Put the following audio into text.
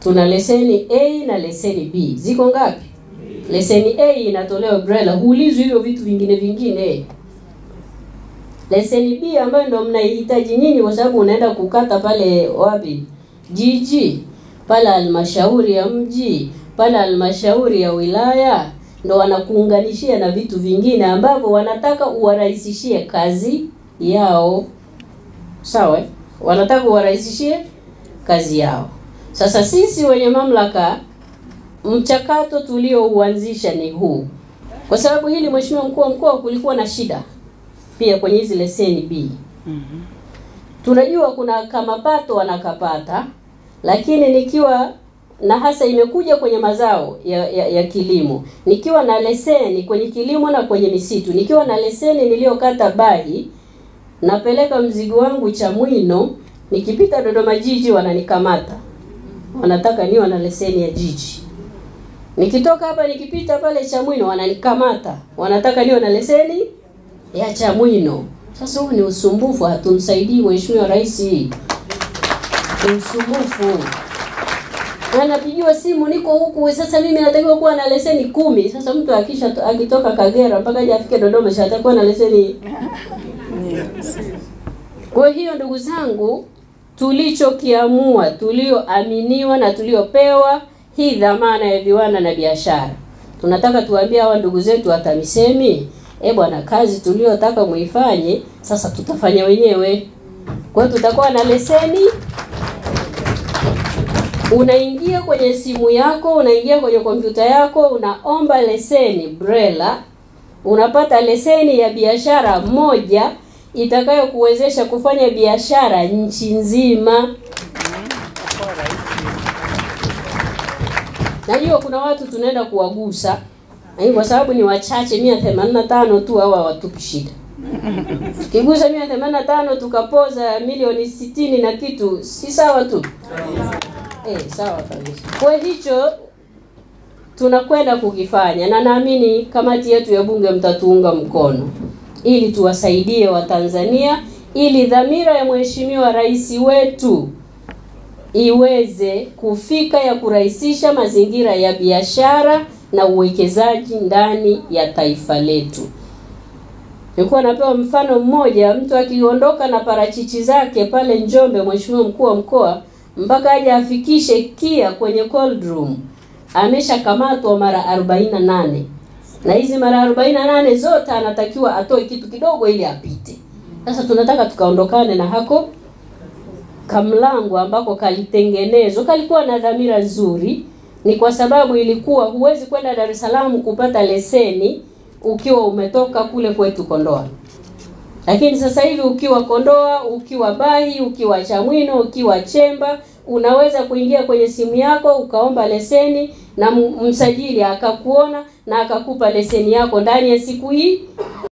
tuna leseni A na leseni B. Ziko ngapi? Leseni A inatolewa BRELA, huulizwi hivyo vitu vingine vingine. Leseni B ambayo ndo mnaihitaji nyinyi, kwa sababu unaenda kukata pale wapi, jiji pale, halmashauri ya mji pale, halmashauri ya wilaya, ndo wanakuunganishia na vitu vingine ambavyo wanataka uwarahisishie kazi yao. Sawa, eh? wanataka uwarahisishie kazi yao. Sasa sisi wenye mamlaka, mchakato tuliouanzisha ni huu, kwa sababu hili, Mheshimiwa mkuu wa mkoa, kulikuwa na shida pia kwenye hizi leseni B. Tunajua kuna kamapato wanakapata, lakini nikiwa na hasa imekuja kwenye mazao ya, ya, ya kilimo, nikiwa na leseni kwenye kilimo na kwenye misitu, nikiwa na leseni niliyokata Bahi, napeleka mzigo wangu Chamwino, nikipita Dodoma jiji wananikamata, wanataka niwe na leseni ya jiji. Nikitoka hapa nikipita pale Chamwino wananikamata, wanataka niwe na leseni ya Chamwino. Sasa huu ni usumbufu, hatumsaidii Mheshimiwa Rais, ni usumbufu. Na napigiwa simu, niko huku sasa, mimi natakiwa kuwa na leseni kumi. Sasa mtu akisha akitoka Kagera mpaka aje afike Dodoma, sasa atakuwa na leseni. Kwa hiyo ndugu zangu, tulichokiamua, tulioaminiwa na tuliopewa hii dhamana ya viwanda na biashara, tunataka tuwaambie hawa ndugu zetu wa TAMISEMI eh bwana, kazi tuliyotaka muifanye sasa tutafanya wenyewe. Kwa hiyo tutakuwa na leseni. Unaingia kwenye simu yako, unaingia kwenye kompyuta yako, unaomba leseni BRELA, unapata leseni ya biashara moja itakayokuwezesha kufanya biashara nchi nzima. Najua kuna watu tunaenda kuwagusa lakini kwa sababu ni wachache mia themanini na tano tu hawa watupi shida. Tukigusa mia themanini na tano tukapoza milioni sitini na kitu, si sawa tu? Eh, sawa kabisa. Kwa hicho tunakwenda kukifanya na naamini kamati yetu ya bunge mtatuunga mkono ili tuwasaidie Watanzania ili dhamira ya Mheshimiwa Rais wetu iweze kufika ya kurahisisha mazingira ya biashara na uwekezaji ndani ya taifa letu. Nilikuwa napewa mfano mmoja, mtu akiondoka na parachichi zake pale Njombe, Mheshimiwa mkuu wa mkoa, mpaka aje afikishe KIA kwenye cold room, ameshakamatwa mara 48 na hizi mara 48 zote anatakiwa atoe kitu kidogo ili apite. Sasa tunataka tukaondokane na hako kamlango ambako kalitengenezwa, kalikuwa na dhamira nzuri ni kwa sababu ilikuwa huwezi kwenda Dar es Salaam kupata leseni ukiwa umetoka kule kwetu Kondoa. Lakini sasa hivi ukiwa Kondoa, ukiwa Bahi, ukiwa Chamwino, ukiwa Chemba, unaweza kuingia kwenye simu yako ukaomba leseni na msajili akakuona na akakupa leseni yako ndani ya siku hii